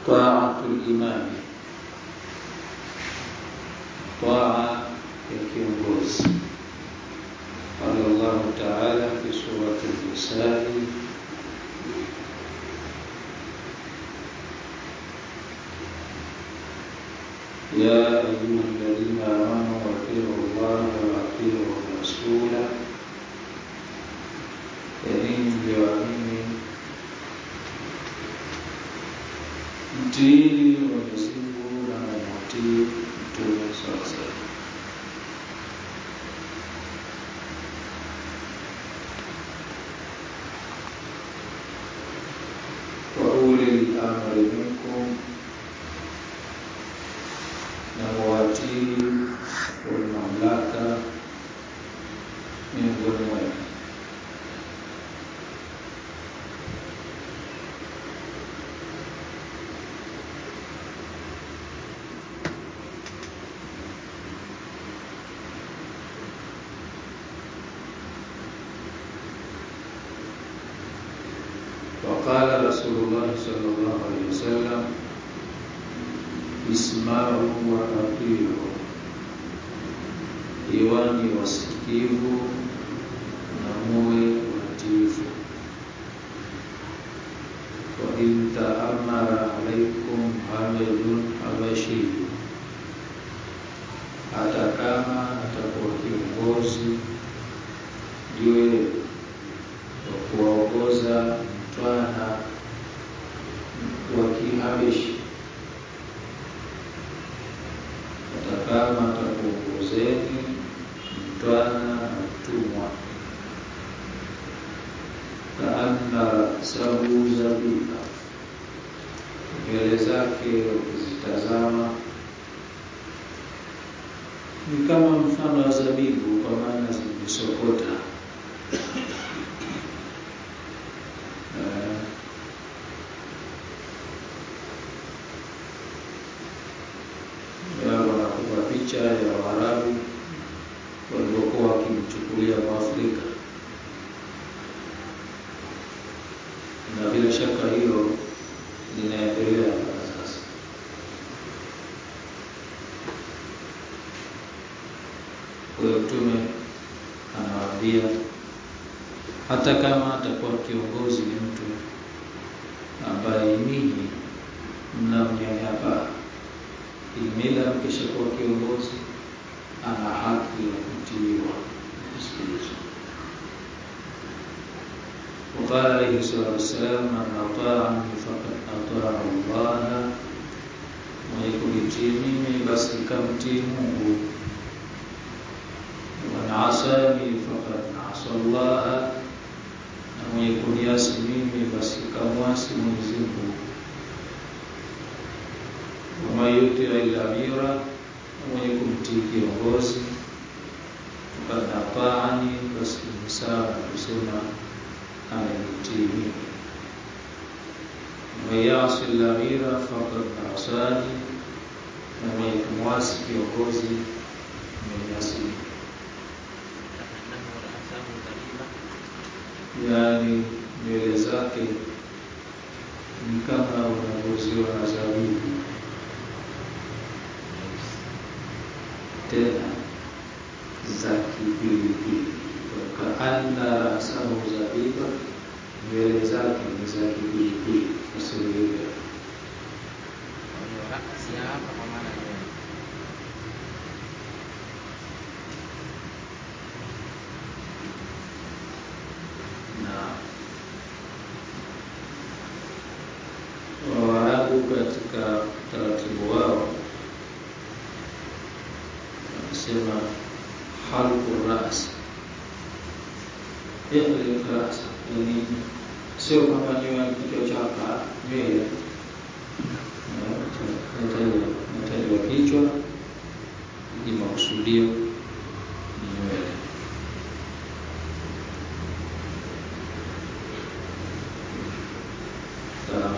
طاعة الإمام طاعة الكيونغوز قال الله تعالى في سورة النساء يا أيها الذين آمنوا أطيعوا الله وأطيعوا الرسول enyi mlioamini mtiini Mwenyezi Mungu na mumtii mtume sasa. wa ulil amri minkum, na muwatii wenye mamlaka miongoni mwenu. وقال رسول الله صلى الله عليه وسلم اسمعوا وأطيعوا iwani wasikivu na muwe watiifu wa in taamara alaikum hamidun habashi hata kama atakuwa kiongozi juu wa kuwaongoza mtwana wa kihabeshi hata kama atakuongozeni mtwana mtumwa kaanna rasahu zabiba nywele zake ukizitazama ni kama mfano wa zabibu kwa maana zimesokota wanakupa picha ya Waarabu walivyokuwa wakimchukulia Mwafrika, na bila shaka hilo linaendelea mpaka sasa. Kwa hiyo Mtume anawaambia hata kama atakuwa kiongozi ni mtu ambaye ninyi mnamnyanyapaa imela mkishakuwa kiongozi ana haki ya kutiiwa kusikilizwa. وقال عليه الصلاة والسلام من أطاعني فقد أطاع الله mwenye kunitii mimi basi kamtii Mungu, waman asani faqad asa Allah, na mwenye kuniasi mimi basi kamwasi Mwenyezi Mungu waman yutii al-amira, mwenye kumtii kiongozi fakad ataani, basi ni sawa na kusema amenitii mimi. Waman yasi al-amira fakad asani, na mwenye kumwasi kiongozi ameniasi mimi. Yaani nywele zake ni kama unavyoziwa na zabibu tena za kipilipili, kaanna rasahu zabiba, nywele zake ni za kipilipili. Fasiri hivyo na Waarabu katika utaratibu wao wanasema halqu ras, ihliq ras, yani sio kwamba nyoa kichwa chapa nywele natajwa kichwa, ni makusudio ni nywele. Sawa.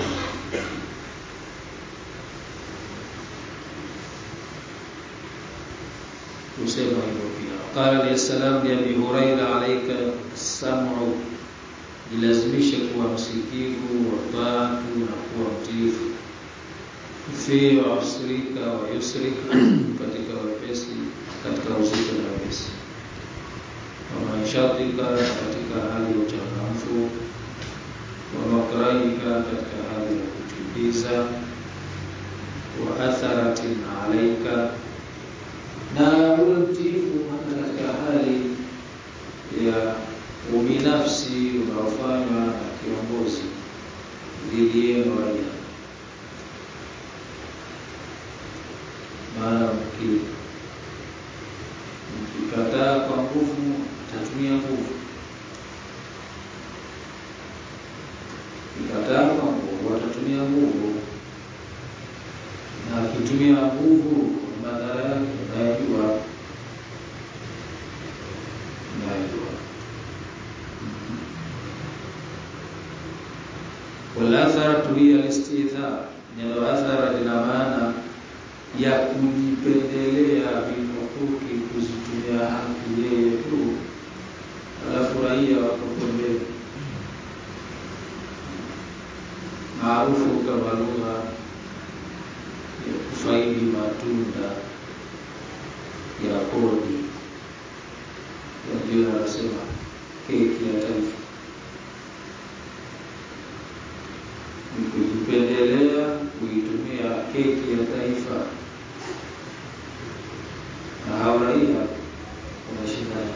kusema hivyo pia. Qala alayhi salam li Abi Huraira, alayka sam'u, jilazimishe kuwa msikivu wa taatu na kuwa mtiifu. fi usrika wa yusrika, katika wepesi, katika uzito na wepesi, wa maishatika, katika hali ya uchangamfu, wa makrahika, katika hali ya kuchukiza, wa atharatin alaika, na ule mtiifu hata katika hali ya ubinafsi unaofanywa na kiongozi dhidi yenu raia maana mkikataa kwa nguvu atatumia nguvu, mkikataa kwa nguvu atatumia nguvu, na akitumia nguvu madhara yake unayajua, unayajua. Walatharatu hiya alistidhar, neno athara lina maana ya kujipendelea vinukuki, kuzitumia haki yeye tu, alafu raia wako pembeni, maarufu kama lugha ya kufaidi matunda ya kodi, ndio wanasema keki ya taifa, ni kujipendelea kuitumia keki ya taifa na hao raia wanashindana.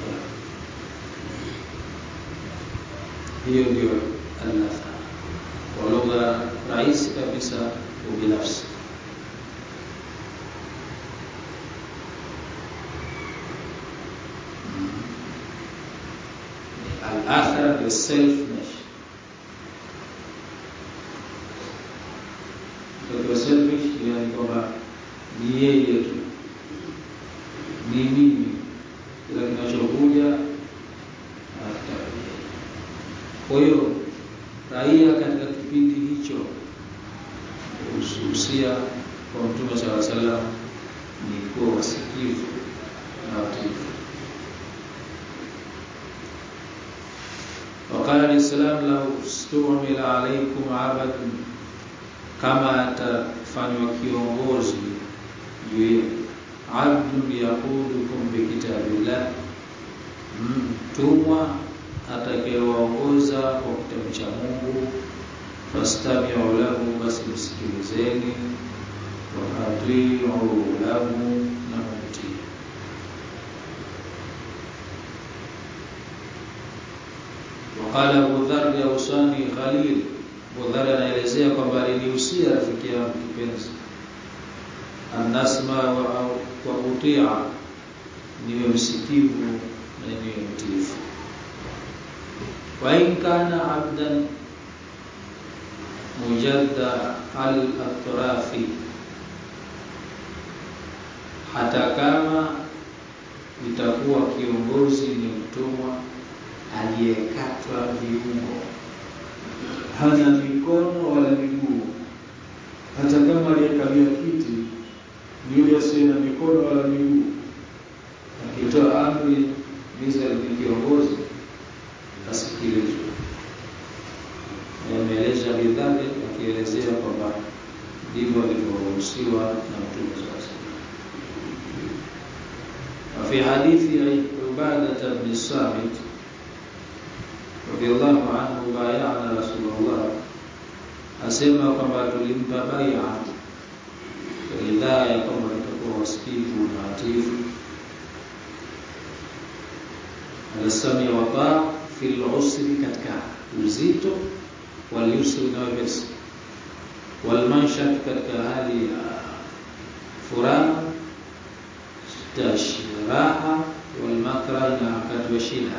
Hiyo ndio al-athar kwa lugha rahisi kabisa, ubinafsi. Al-athar ni selfness, kwa selfish ni kwamba ni yeye tu ni mimi, kila kinachokuja atakuja. Kwa hiyo raia katika kipindi hicho hususia kwa Mtume sala salam ni kuwa wasikivu na watiifu. Waqala alissalam lau stumila alaikum abadun, kama atafanywa kiongozi juu yenu abdun yaqudukum bikitabillah, mtumwa atakayewaongoza kwa kitabu cha Mungu. Fastamiu lahu, basi msikilizeni. Wa atiu lahu, na mumtii. Waqala Abu Dharr ausani Khalil, Abu Dharr anaelezea kwamba alinihusia rafiki yangu kipenzi anasma wa, wa utia, niwe msikivu na niwe mtiifu. Wa in kana abdan mujadda al atrafi, hata kama itakuwa kiongozi ni mtumwa aliyekatwa viungo, hana mikono wala miguu, hata kama aliyekalia kiti ni yule asiye na mikono wala miguu, akitoa amri giza ni kiongozi asikilizwe. Ameeleza bidhari akielezea kwamba ndivyo alivyoruhusiwa na Mtume sasa. Wafi hadithi ya Ubadata bni Samit radhiallahu anhu, bayana Rasulullah, asema kwamba tulimpa baia ridhaa ya kwamba tutakuwa wasikivu na watiifu, alasami wa taa fi lusri, katika uzito, walyusri na wepesi, walmanshat, katika hali ya furaha, raha, walmakrah, na wakati wa shida,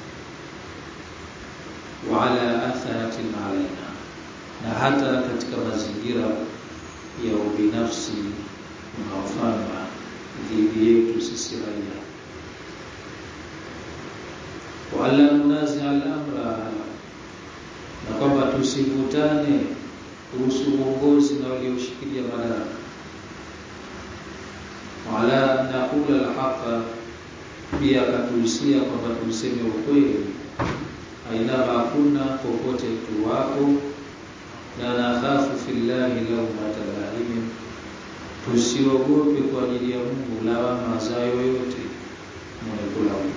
wa ala atharatin alaina, na hata katika mazingira ya ubinafsi unaofanywa dhidi yetu sisi raia. Wala nunazia al-amra, na kwamba tusivutane kuhusu uongozi na walioshikilia madaraka. Wala naqula al-haqa, pia akatuhusia kwamba tuseme ukweli, ainama kuna popote tu wapo na nakhafu fillahi laumata lahimin, usiogope kwa ajili ya Mungu lawama za yoyote mwenye kulaumu.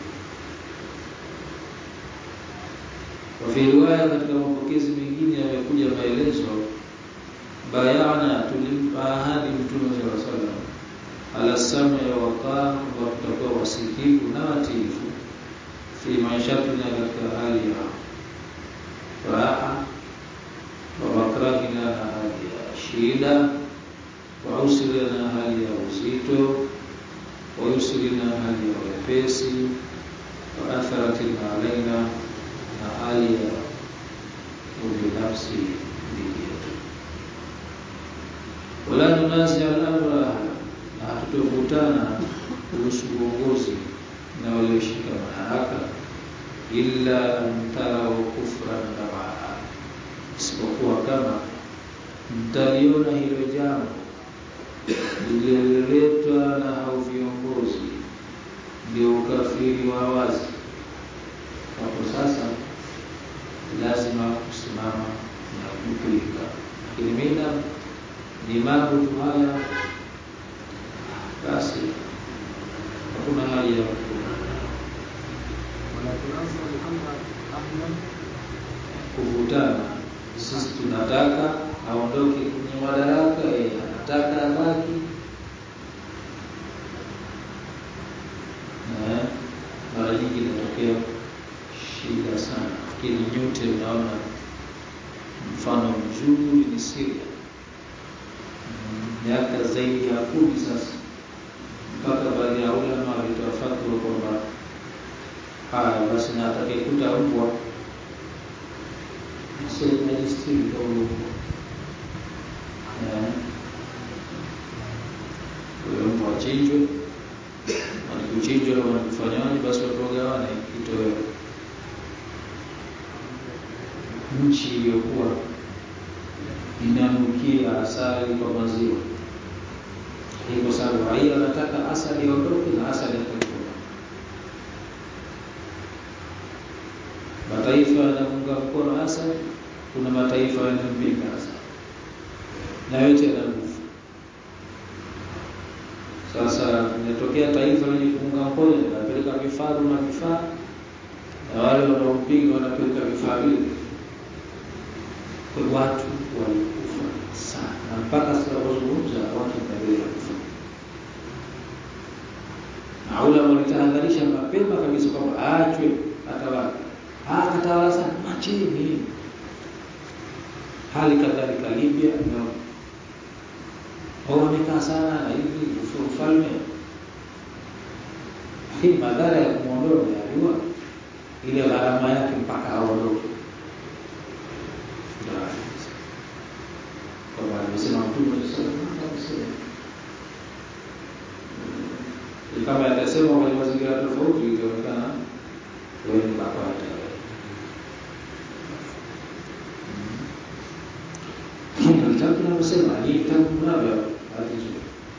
Kwa riwaya, katika mapokezi mengine yamekuja maelezo bayana, tulimpa ahadi Mtume sallallahu alaihi wasallam ala sam'i wa ta'a, kwamba tutakuwa wasikivu na watiifu fi maishatina, katika hali ya raha wa makrahina, na hali ya shida wa usri, na hali ya uzito wa yusri, na hali ya wepesi wa atharatin alaina, na hali ya ubinafsi dhidi yetu. Wala nunazi al-amra, na hatutokutana kuhusu uongozi na walioshika madaraka, illa antarau kufran bawaa, isipokuwa kama mtaliona hilo jambo lililoletwa na hao viongozi ndio ukafiri wa wazi, hapo sasa lazima kusimama na kupinga. Lakini mida ni mambo tu haya, basi hakuna haja ya kuvutana. Sisi tunataka aondoke kwenye madaraka, yeye anataka abaki. Mara nyingi inatokea shida sana, lakini nyote mnaona mfano mzuri ni Syria, miaka zaidi ya kumi sasa, mpaka baadhi ya ulama walitoa fatwa kwamba haya basi, na atakayekuta mbwa najistiri kwa mbwa huyo mbwa achinjwe, wanikuchinjwa wanikufanyaje, basi watu wagawane kitoweo. Nchi iliyokuwa inanukia asali kwa maziwa hii, kwa sababu raia wanataka asali iondoke na asali atakuwa mataifa yanaunga mkono asali, kuna mataifa yanampinga asali, na yote yana nguvu. Sasa inatokea taifa lenye kuunga mkono linapeleka vifaru na vifaa, na wale wanaompinga wanapeleka vifaa vile. Kwa watu walikufa sana, na mpaka sasa wazungumza watu wanaendelea kufa, na ulama walitahadharisha mapema kabisa kwamba aachwe atawala akatawala sana machini. Hali kadhalika Libya wamekaa sana na hivi ufalme, lakini madhara ya kumwondoa unayajua, ile gharama yake mpaka aondoke. Kama alivyosema Mtume kama yatasema kwenye mazingira tofauti, itaonekana wewe ni bakwata vitabu tunavyosema ni vitabu mnavyo hatizo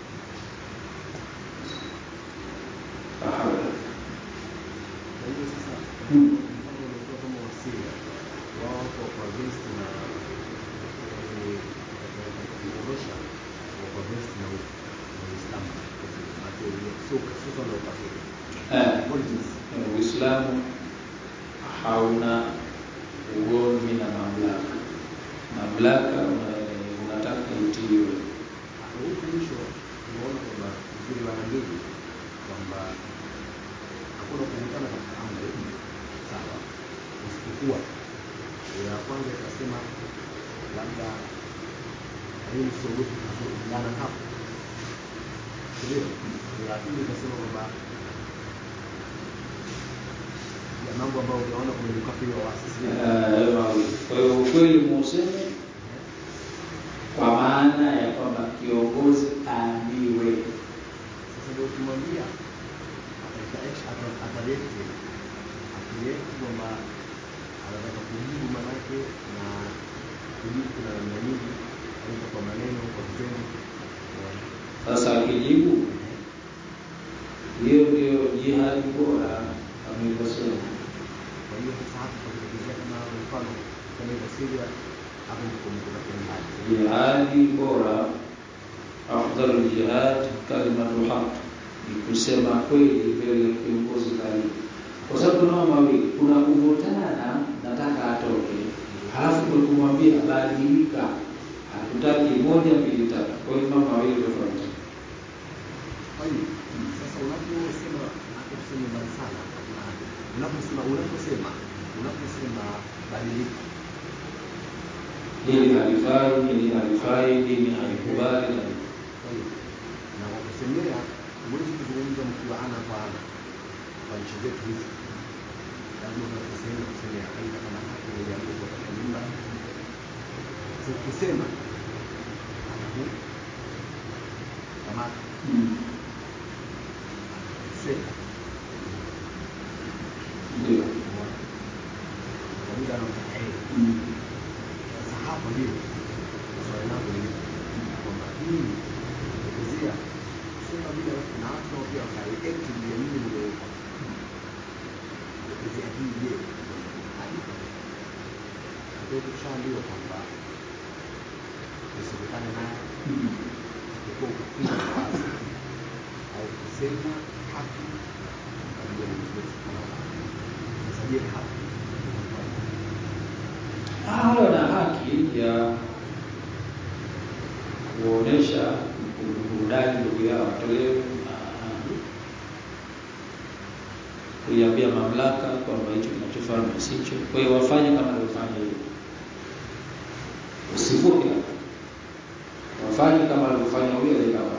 Uislamu hauna ugomvi na mamlaka. Mamlaka unataka utiiwe. Huku mwisho tunaona kwamba vile wanambili kwamba hakuna kuvutana katika amri sawa, isipokuwa ya kwanza ikasema labda hii siogopi kuvulana hapo, ndio ya pili ikasema kwamba ya mambo ambayo unaona kwenye ukafiri wa waasisi Kwa hiyo ukweli muuseme kwa maana ya kwamba kiongozi aambiwe. Sasa ndio ukimwambia atalete akileti kwamba anataka kujibu manake na kujibu kuna namna nyingi, aidha kwa maneno, kwa vitendo. Sasa akijibu, hiyo ndio jihadi bora amevyosema. Kwa hiyo sasa hapa pakitokezea kama mfano kama iko Syria, hapo ndipo mko katika jihadi. Jihadi bora afdalul jihad kalimatu haq ni kusema kweli mbele ya kiongozi dhalimu kwa sababu tunao mawili kuna kuvutana nataka atoke halafu kumwambia badilika hatutaki moja mbili tatu kwa hiyo mambo mawili tofauti Kwa hiyo sasa unaposema unaposema mbali sana na unaposema unaposema unaposema badilika hili halifai hili halifai dini halikubali na Kwa hiyo na kwa kusemea huwezi kuzungumza mkiwa ana kwa ana kwa nchi zetu hizi, lazima kuna sehemu ya kusemea, aidha kama haki ni jambo kwa katika nyumba. So kusema alafu kama Mm. sema ndio kwa muda anaotaka yeye. Mm. Sasa hapo ndio swali langu ni kwamba hii kuelezea sema vile na watu nao pia wakareact juu ya mimi nimeweka kuelezea hii je hadi ndio tushaambiwa kwamba usikutane naye Mm. ulikuwa ukapinga wazi au kusema haki kabla ya Mwenyezi Mungu. Sasa je haki Ah, wana haki ya kuonesha burudani ndugu yao watolewe na kuiambia mamlaka kwamba hicho kinachofanywa sicho. Kwa hiyo wafanye kama alivyofanya yeye, usivuke hapo. wafanye kama alivyofanya huyo aliyekama.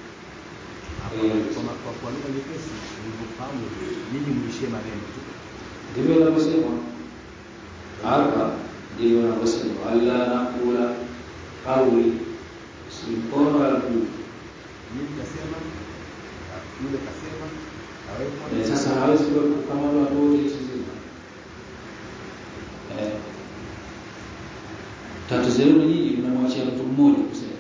kwa kwa kwa lugha nyepesi nilivyofahamu nyinyi mwishie maneno tu Ndivyo inavyosema hapa, ndivyo inavyosema alla nakula kauli, si mkono wala mguu. nyinyi kasema yule kasema kawekwa Eh, sasa hawezi kuwepo kama wale watu wote nchi nzima. Eh, tatizo lenu nyinyi mnamwachia mtu mmoja kusema.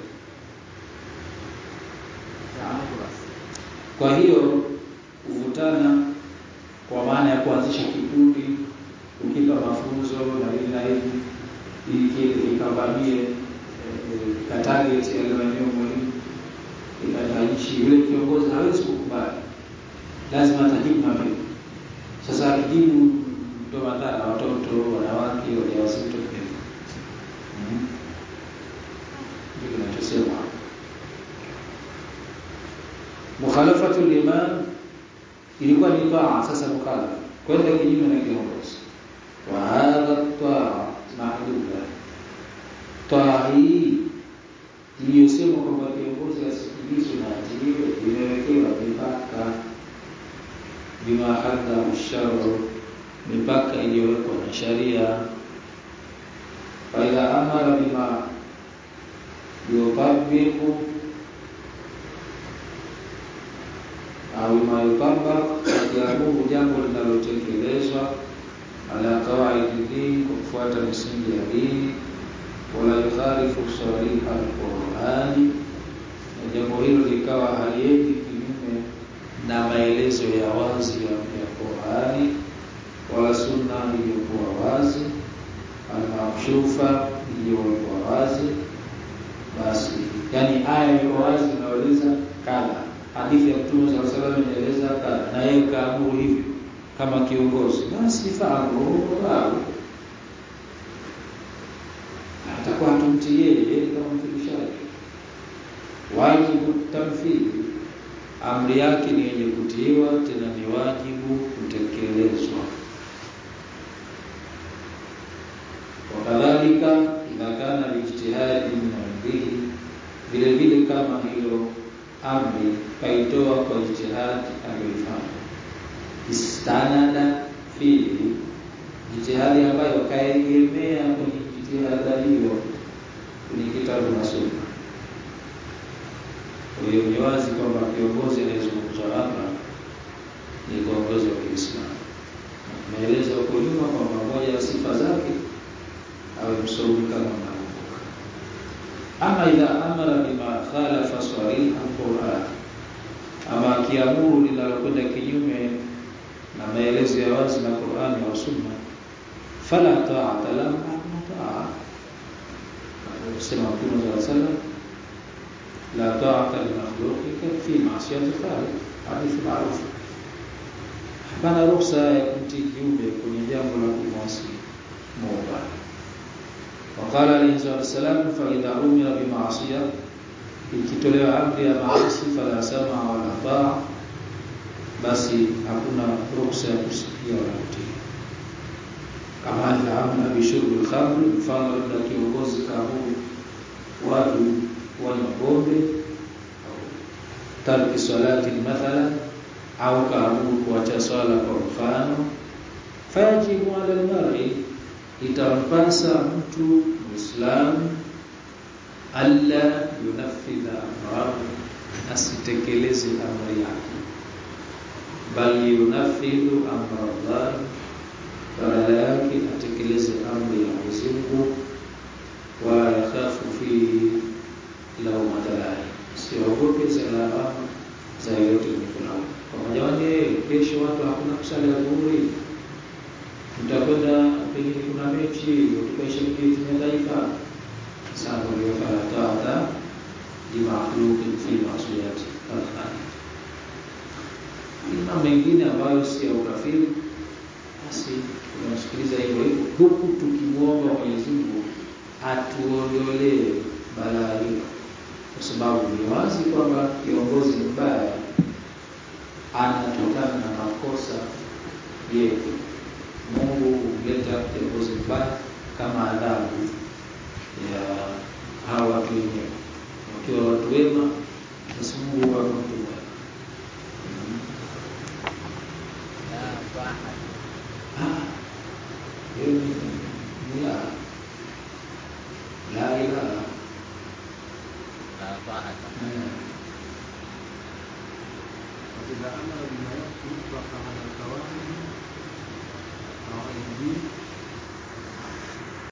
hapo basi Kwa hiyo kuvutana kwa maana ya kuanzisha kikundi, kukipa mafunzo na hivi na hivi, ili kile kikavamie eh, katarget yale maeneo muhimu, ikataishi yule kiongozi hawezi kukubali, lazima atajibu mapema. Sasa akijibu ndo madhara, watoto, wanawake, wajawazito pia. Mhm. Ndio kinachosema hapo. mukhalafatu liman ilikuwa ni taa, sasa mukhalafa kwenda kinyume na kiongozi. Wa hadha taa mahduda, taa hii iliyosema kwamba kiongozi asikilizwe na atiliwe imewekewa mipaka, bima hadda usharu, mipaka iliyowekwa na sharia. Faidha amara bima yutabiqu au ma yutabaq, akiamuru jambo linalotekelezwa ala qawaidi dini, kwa kufuata misingi ya dini, wala yukhalifu sariha alqurani, na jambo hilo likawa haliendi kinyume na maelezo ya wazi ya, ya Qurani wala sunna iliyokuwa wazi almakshufa iliyowekwa wazi, basi yani aya iko wazi inaeleza kadha hadithi ya Mtume sallallahu alaihi wasallam inaeleza kadha, na yeye kaamuru hivyo kama kiongozi, basi fahamu au atakuwa hatumtii yeye yeye kama mfikishaji. Wajibu tamthili, amri yake ni yenye kutiiwa, tena ni wajibu kutekelezwa. Wakadhalika idha kana lijtihadi min indihi, vile vile kama hilo amri kaitoa kwa ijtihadi aliyoifanya, istanada fihi, jitihadi ambayo kaegemea kwenye jitihada hiyo kwenye kitabu na sunna. Kwa hiyo ni wazi kwamba kiongozi anayezungumzwa hapa ni kiongozi wa Kiislamu. Maelezo huko nyuma kwamba moja ya sifa zake awe msomi kama mnakumbuka. Ama idha amara bima khalafa sariha alquran, ama akiamuru linalokwenda kinyume na maelezo ya wazi na Qur'ani au Sunna, fala ta'ata lahu, hakuna taa. Anasema Mtume sallallahu alaihi wasallam, la ta'ata li makhluqika fi ma'siyati khaliq hadithi maarufu hapana ruhusa ya kumtii kiumbe kwenye jambo la kumwasi Muumba Wakala alayhi salatu wasalam fa idha umira bi ma'siya ikitolewa amri ya maasi fala sama wala taa basi hakuna ruhusa ya kusikia wala kutii kama alivyoamna bishurbi al-khamr mfano labda kiongozi kaamuru watu wanywa pombe tarki salati mathalan au kaamuru kuacha swala kwa mfano fayajibu ala al-mar'i itampasa mtu muislamu alla yunafidha amrahu asitekeleze amri yake bali yunafidhu amra Allah badala yake atekeleze amri ya Mwenyezi Mungu wa yakhafu fi lawmata lahi siogope za lawama za yote mkulao kwa jamani kesho watu hakuna kusali adhuhuri mtakwenda pengine kuna mechi tukaishabikia timu ya taifa sana ndio fala taata di makhluqi fi masiyati al-khaliq na mengine ambayo si ya ukafiri basi tunamsikiliza hivyo hivyo huku tukimwomba Mwenyezi Mungu atuondolee balaa hilo kwa sababu ni wazi kwamba kiongozi mbaya anatokana na makosa yetu Mungu huleta kiongozi mbaya kama adhabu ya hawa watu wenyewe. Wakiwa watu wema, basi Mungu wako mtu mwema. Ah, hiyo ni ni la la ilaha Eh, وإذا أمر بما يطلق على القواعد